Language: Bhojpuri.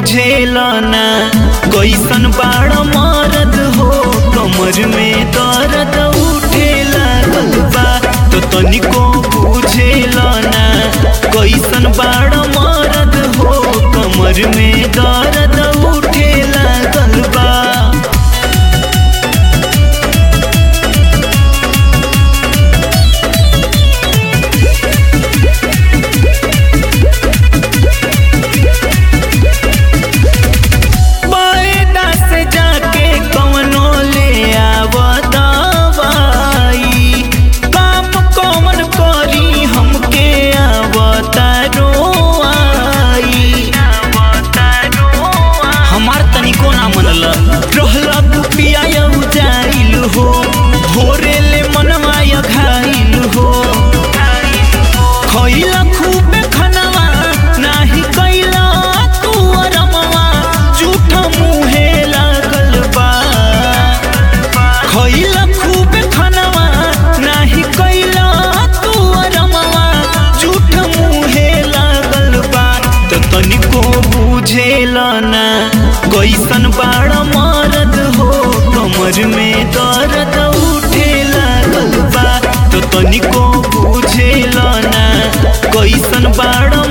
बुझेला ना कैसन बाड़ मरद हो कमर में दर्द उठे लागल बा तो तनिको बुझेला ना कैसन बाड़ मरद हो कमर में दर्द उठे लागल बा बायना से जाके कवनो ले आव दवाई काम कौन करी हमके आवता रोआई हमार तनिको ना मनल रहला तू पिया जाइल हो भोरे ले मनवा घाइल हो खइला खूबे खनवा नाही कैला तू अरमवा झूठा मुहे लागल बा खइला खूबे खनवा नाही कैला तू अरमवा झूठा मुहे लागल बा त तनिको बुझेला ना कैसन बाड़ मरद हो कमर में दर्द उठे लागल बा तो तनिको बुझेला ना कैसन बाड़